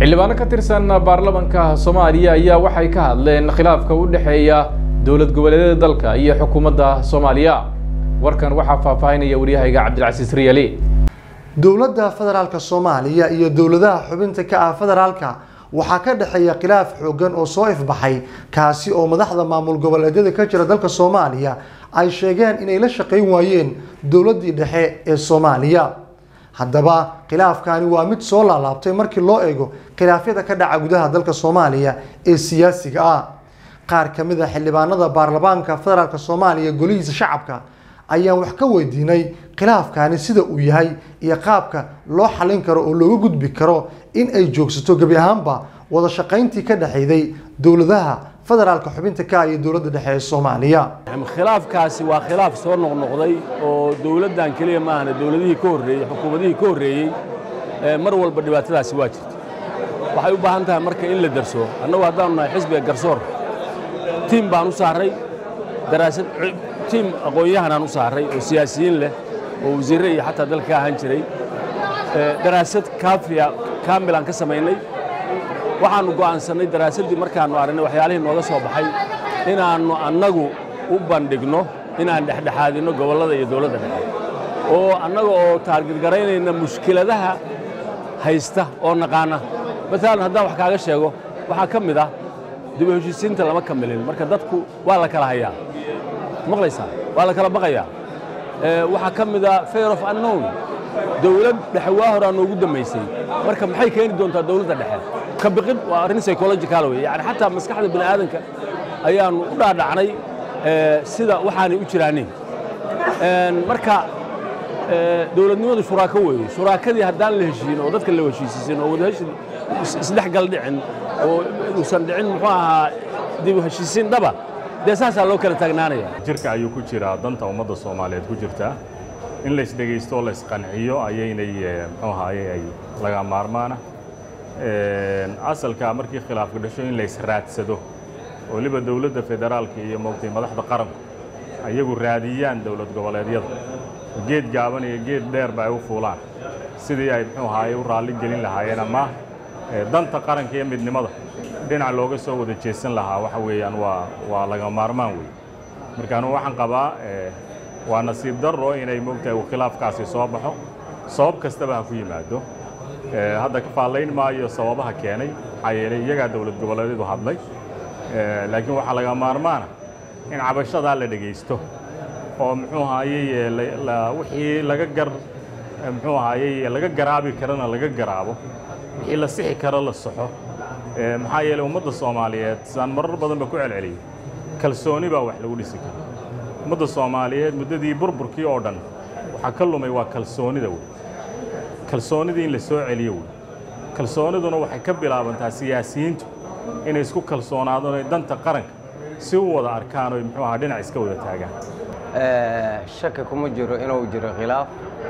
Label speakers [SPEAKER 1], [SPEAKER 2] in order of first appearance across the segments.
[SPEAKER 1] xildhibaano ka tirsan baarlamanka soomaaliya ayaa waxay ka hadleen khilaafka u dhexeeya dowlad goboleedyada dalka iyo xukuumadda soomaaliya warkan waxaa faahfaahinaya waryahayga cabdilcasiis riyali
[SPEAKER 2] dowladda federaalka soomaaliya iyo dowladaha xubinta ka ah federaalka waxaa ka dhexeeya khilaaf xoogan oo soo ifbaxay kaasi oo madaxda maamul goboleedyada ka jira dalka soomaaliya ay sheegeen inay la shaqayn waayeen dowladdii dhexe ee soomaaliya haddaba khilaafkani waa mid soo laalaabtay markii loo eego khilaafyada ka dhaca gudaha dalka soomaaliya ee siyaasiga ah qaar ka mid a xildhibaanada baarlamaanka federaalk soomaaliya golihiisa shacabka ayaan wax ka weydiinay khilaafkani sida uu yahay iyo qaabka loo xalin karo oo looga gudbi karo in ay joogsato gebi ahaanba wada shaqayntii ka dhexeyday dowladaha federaalka xubinta ka iyo dowladda dhexe ee soomaaliya
[SPEAKER 3] khilaafkaasi waa khilaaf soo noqnoqday oo dowladdan keliya maahane dowladihii ka horreeyey xukuumadihii ka horreeyey mar walba dhibaatadaasi waa jirta waxay u baahan tahay marka in la darso annagu haddaanu nahay xisbiga garsoor tiim baan u saarray daraasad tiim aqoon-yahanaan u saarray oo siyaasiyiin leh oo wasiirre iyo xataa dalka ka ahaan jiray daraasad kaafiya kaamilaan ka samaynay waxaannu go'aansannay daraasaddii markaannu aragnay waxyaalihii nooga soo baxay inaannu annagu u bandhigno inaan dhexdhexaadinno gobollada iyo dowladda dhexe oo annaga oo taargirgaraynayna mushkiladaha haysta oo naqaana maalan haddaan wax kaaga sheego waxaa ka mid ah dib u heshiisiinta lama kamilin marka dadku waa la kala hayaa maqlaysaa waa la kala baqayaa waxaa ka mid ah fair of unknown dowlad dhexe waa horaa noogu dambaysay marka maxay keeni doontaa dowladda dhexe ka biqid waa arrin psychological wey yani xataa maskaxda bini aadanka ayaannu u dhaadhacnay sida waxaanay u jiraanin marka dowladnimadu shuraako weeye shuraakadii haddaan la heshiin oo dadka la heshiisiisin oo wadaheshi isdhexgal dhicin oo uusan dhicin muxuu ahaa dib u heshiisiin dhaba dee saasaa loo kala taagnaanaya
[SPEAKER 4] jirka ayuu ku jiraa danta ummadda soomaaliyeed ku jirtaa in laysdhegaysto oo laysqanciyo ayaynay muxuu ahaaye ay laga maarmaana asalka markii khilaafka dhasho in laysraadsado oo weliba dowladda federaalka iyo moogtay madaxda qaranku ayagu raadiyaan dowlad goboleedyada geed gaaban iyo geed dheerba ay u fuulaan sidii ay muxuu ahaaye u raalli gelin lahaayeen ama danta qaranka iyo midnimada dhinac looga soo wada jeesan lahaa waxa weeyaan waa waa laga maarmaan weeye marka anugu waxaan qabaa waa nasiib darro inay moogtahay uu khilaafkaasi soo baxo sabab kastaba ha ku yimaado hadda ka faallayn maayo sababaha keenay maxaa yeelay iyagaa dowlad goboleedyadu hadlay laakiin waxaa laga maarmaana in cabashadaa la dhegaysto oo muxuu ahaayey wixii laga gar muxuu ahaayey laga garaabi karana laga garaabo wixii la sixi karo la saxo maxaa yeelay ummadda soomaaliyeed sidaan marar badanba ku celceliyey kalsooni baa wax lagu dhisi kara ummadda soomaaliyeed muddadii burburkii oo dhan waxaa ka lumay waa kalsoonida wey kalsoonidii in la soo celiyo wey kalsooniduna waxay ka bilaabantaa siyaasiyiintu inay isku kalsoonaadaan oy danta qaranka si u wada arkaan oy muxuu ahaa dhinac iska wada taagaan
[SPEAKER 5] shaki kuma jiro inuu jiro khilaaf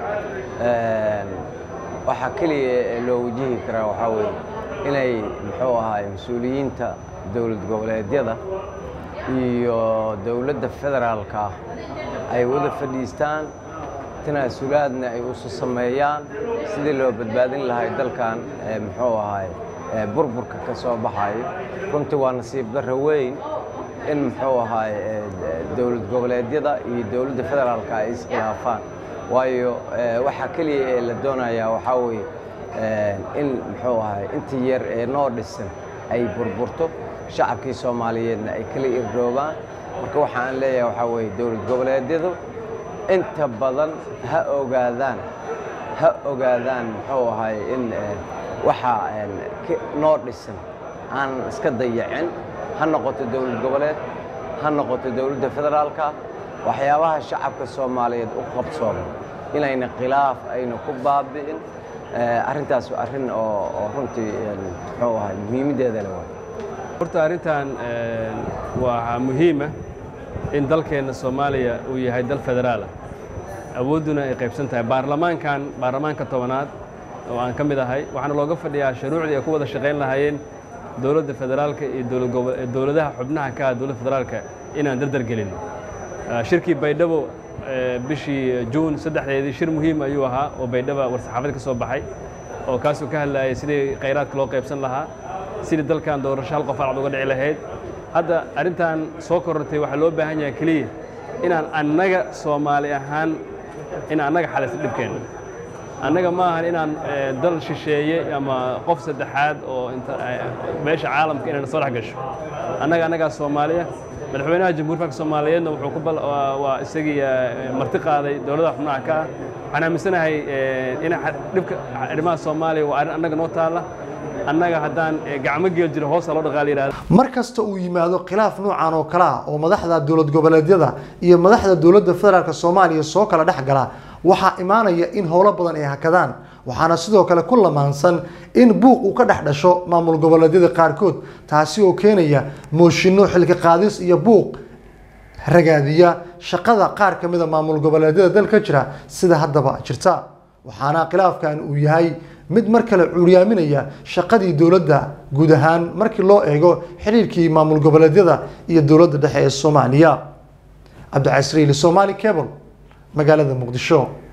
[SPEAKER 5] waxaa keliya loo wajihi karaa waxaa weeye inay muxuu ahaay mas-uuliyiinta dowlad goboleedyada iyo dowladda federaalka ay wada fadhiistaan tanaasulaadna ay usu sameeyaan sidii loo badbaadin lahay dalkan muxuu ahaay burburka ka soo baxayo runtii waa nasiib darro weyn in muxuu ahaay dowlad goboleedyada iyo dowladda federaalka ay iskhilaafaan waayo waxaa keliya ee la doonayaa waxaa weeye in muxuu ahaay intii yar ee noo dhisan ay burburto shacabkii soomaaliyeedna ay kala irdoobaan marka waxaan leeyahay waxaa weeye dowlad goboleedyadu inta badan ha ogaadaan ha ogaadaan muxuu ahaay in waxa noo dhisan aan iska dayacin ha noqoto dowlad goboleed ha noqoto dowladda federaalka waxyaabaha shacabka soomaaliyeed u qabsooma inayna khilaaf ayna ku baabi'in arrintaas arrin oo runtii muxuu ahay muhiimaddeeda le waay
[SPEAKER 3] horta arrintan waa muhiima in dalkeenna soomaaliya uu yahay dal federaala awoodduna ay qaybsan tahay baarlamaankan baarlamaanka tobanaad oo aan ka mid ahay waxaana looga fadhiyaa shuruucdii ay ku wada shaqayn lahaayeen dowladda federaalka iyo dowladaha xubnaha ka ah dowladda federaalka inaan dardar gelinno shirkii baydhabo bishii juun saddexdeedii shir muhiim ayuu ahaa oo baydhaba war-saxaafad ka soo baxay
[SPEAKER 6] oo kaasoo ka hadlayay sidii khayraadka loo qaybsan lahaa sidii dalkan doorasho hal qof alcad uga dhici lahayd hadda arrintan soo korortay waxaa loo baahan yahay keliya inaan annaga soomaali ahaan in annaga xalaysa dhibkeenna annaga ma ahan inaan dal shisheeye ama qof saddexaad oo meesha caalamka inayna soo dhex gasho annaga annagaa soomaaliya madaxweynaha jamhuuriyadda dalka soomaaliyeedna wuxuu ku waa isagii marti qaaday dowladda xubnaha ka ah waxaan aaminsanahay in dhibka arrimaha soomaaliya waa arrin annaga noo taalla annaga haddaan gacmo geel jiro hoosta loo dhaqaal yidhahda
[SPEAKER 2] mar kasta uu yimaado khilaaf noocan oo kale ah oo madaxda dowlad goboleedyada iyo madaxda dowladda federaalk soomaaliya soo kala dhex gala waxaa imaanaya in howlo badan ay hakadaan waxaana sidoo kale ku lamaansan in buuq uu ka dhex dhasho maamul goboleedyada qaarkood taasi oo keenaya mooshinno xilka qaadis iyo buuq ragaadiya shaqada qaar ka mida maamul goboleedyada dalka jira sida haddaba jirta waxaana khilaafkan uu yahay mid mar kale cuuryaaminaya shaqadii dowladda guud ahaan markii loo eego xiriirkii maamul goboleedyada iyo dowladda dhexe ee soomaaliya cabdicasriili somaali cable magaalada muqdisho